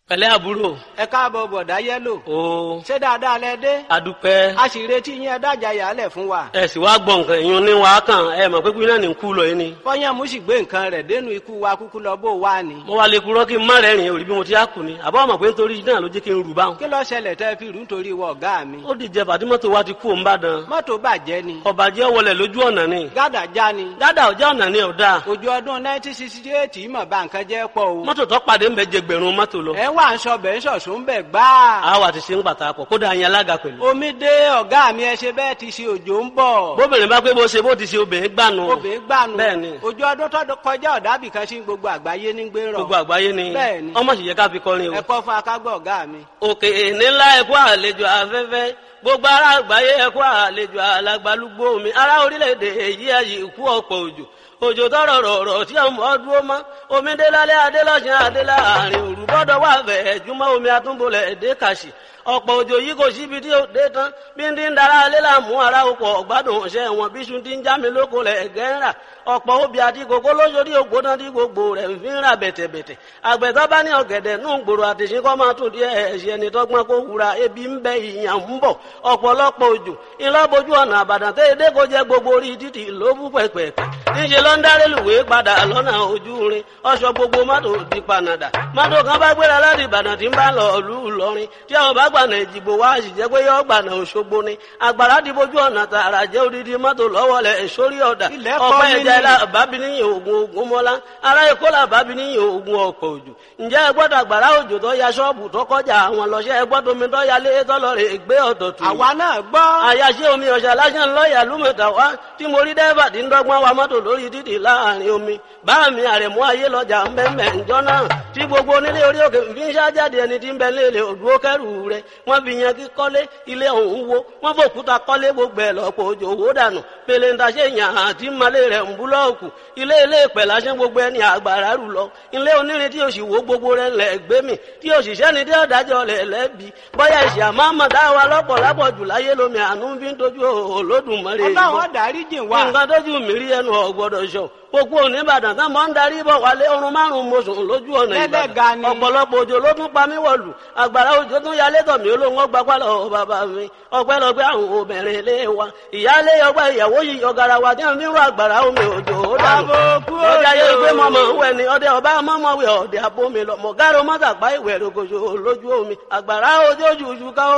pẹ̀lẹ́ àbúrò ẹ káàbọ̀ bọ̀dá yẹ́lò o ṣé dáadáa lẹ dé adúpẹ́ a sì retí yín ẹ dájà yàálẹ̀ fún wa ẹ sì wá gbọ́ nǹkan ìyún ní wàá kàn ẹ mọ̀ pé kúnyìn náà ní kú lọ yín ni. fọyín mú sì gbé nǹkan rẹ̀ dénú ikú wa kúkú lọ bó wà ní. mo wá lè kúrọ́ kí n má rẹ́rìn òrí bí mo ti á kù ni àbọ̀ mọ̀ pé nítorí náà ló jẹ́ kí n rù báwọn. kí ló ṣẹlẹ̀ tẹ́ fi rú nítorí ìwọ ọ̀gá mi. ó dìjẹ fàtímọ́tò wa ti kú òun bàdàn. mọ́tò bàjẹ́ ni ọ̀bàjẹ́ wọlé lójú ọ̀nà ni. gádà já ni dáadáa ọjà ọ̀nà ni ọ̀dà. ojú ọdún 1968 mọ̀ bá nǹkan jẹ́ pọ̀ o. mọ́tò tó pàdé ń bẹ jẹ gbẹ̀rún mọ́tò lọ. ẹ wà ń sọ bẹ́ẹ̀ ń sọ̀sùn bẹ́ẹ̀ gbáà. àwa ti ṣe ń pàtàkì kódà yẹn alága pẹ̀lú. omi dé ọ̀gá mi ẹ ṣe bẹ́ẹ̀ ti ṣe òjò ń bọ̀. bóbìnrin bá pé bó ṣe bó ti ṣe obìnrin gbànú. obìnrin gbànú bẹ́ẹ̀ni ojú ọdún tó kọjá ọ̀dàbì kan sí gbogbo àgbáyé ní gbé rọ̀. gbogbo àgbáyé ni Bẹ́ẹ̀ni. ọmọ sì yẹ ká fi kọrin o. ẹ kọ́ fún akágbọ́ ọ̀gá mi. òkè nílá ẹkú àlejò afẹ́fẹ́ gbogbo ará àgbáyé ẹkú àlejò alàgbàlúgbò mi ará orílẹ̀-èdè èyí ayé ikú ọ̀pọ̀ òjò òjò tọrọ rọrọ tí ọmọ dúró mọ omi dé lálẹ́ adé lọ́sàn adé láàrin òru bọ́dọ̀ wà fẹ́ jùmọ̀ omi àtúnbọ̀lẹ̀ èdè kàṣì ọ̀pọ̀ òjò yìí kò síbi tí ó dé tán bí ń dín dára alẹ́ làmú ara ọkọ̀ ọ̀gbádùn ọ̀sẹ̀ wọn bí sun ti ń já mi lóko lẹ̀ gẹ́ńrà ọ̀pọ̀ obì àti kòkó lóṣòdì ògbóná tí gbogbo rẹ̀ ń fi ń ra bẹ̀tẹ̀bẹ̀tẹ̀ àgbẹ̀tọ́ bá ní ọ̀gẹ̀dẹ̀ nù gbòòrò àtẹ̀sí kọ́ máa tún díẹ̀ ẹ̀ṣẹ̀ ẹni tọ́gbọ́n kó wura ebi ń bẹ ìyàn ń bọ̀ ọ̀pọ̀lọpọ̀ òjò ńlọ́bojú ọ̀nà àbàdàn tẹ́ edé kó jẹ́ gbogbo orí títì ló bú pẹ̀pẹ̀pẹ̀ níṣẹ́ ló ń dáré lùwé padà lọ́nà ojú rin ọ̀ṣọ́ gbogbo mọ́tò di panadà mọ́tò kan bá gbéra láti ìbàdàn tí ń bá lọ ìlú ìlọrin tí àwọn bá gbànà ìjìbò wá sì jẹ́ pé yọ gbànà òṣogbo ni àgbàrá di bójú ọ̀nà tààrà jẹ́ odidi mọ́tò lọ́wọ́ lẹ̀ sórí ọ̀dà Ilẹ̀ kọ́ ọ̀pẹ́ mi ẹja ni. ilá bábí níyìn ogun ogun mọ́lá ará èkó là bábí níyìn ogun ọ̀pọ̀ òjò ǹjẹ́ ẹ gbọ́dọ̀ àgbàrá òjò tó ya ṣọ́ọ̀bù tó kọjá àwọn lọ́ṣẹ́ ẹ gbọ́dọ̀ omi tó ya lé tọ́lọ́rẹ̀ gbé ọ̀dọ̀ tù àwa náà gbọ́. àyàṣe omi ọ̀ṣà lásán lọ́ọ̀yà lúmọ̀tà wá tí mo rí dẹ́fà tí ń dọ́gbọ́n wa mọ́tò lórí títì láàrin omi bá mi àrẹ̀mú ayé lọ́jà ń bẹ́ mẹ́ ǹjọ́ náà tí gbogbo onílé orí òkè fi ń ṣájáde ẹni tí ń bẹ léèlè òdúró kẹrù rẹ wọ́n fi yan kí kọ́lé ilé ọ̀hún wo wọ́n fòkúta kọ́lé gbogbo ẹ̀ lọ́pọ̀ òjò owó dànù pèlè ń taṣe yàn àti malé rẹ̀ ń búlọ́ọ̀kù ilé ilé ìpẹ̀ lásán gbogbo ẹni àgbàrá rù lọ ilé onírin tí òsì wo gbogbo rẹ̀ lẹ̀ gbé mi tí òṣìṣẹ́ ni tí ọ̀dájọ́ rẹ̀ lẹ́bi bọ́yá ìṣì àmọ́ àmọ̀dá wa lọ́pọ̀ lápọ̀ jù láyé lómi àánú fi ń dojú Olódùmarè yìí bọ̀ ọlọ́run dárí jìn wá. nǹkan tójú mi rí ẹnu ọ̀gbọ́dọ̀ sọ gbogbo oníbàdàn tán mọ́ ń darí bọ̀ wálé ọrùn márùn-ún mọ́sùn lójú ọ̀nà Lẹ́lẹ́ga ìbàdàn ni. ọ̀pọ̀lọpọ̀ òjò ló tún pa mí wọ̀lù àgbàrá òjò tún yalé tọ̀ mí olóhùn ọgbà pálọ̀ bàbá mi ọpẹ́lọpẹ́ àwọn obìnrin ilé wa ìyáálé ọgbà ìyàwó yìí ọ̀gàrà wa tí wọ́n fi ń rọ àgbàrá omi òjò ó dànù Àbòkú ọjà yẹ òjò. pé mọ̀mọ́ ń wẹ̀ ni ọdẹ ọba mọ́mọ́ wẹ̀ ọ̀dẹ àbomi lọ mọ̀gárò mọ́tàgbá ìwẹ̀ rògbòṣò lójú omi àgbàrá òjò jùjú ká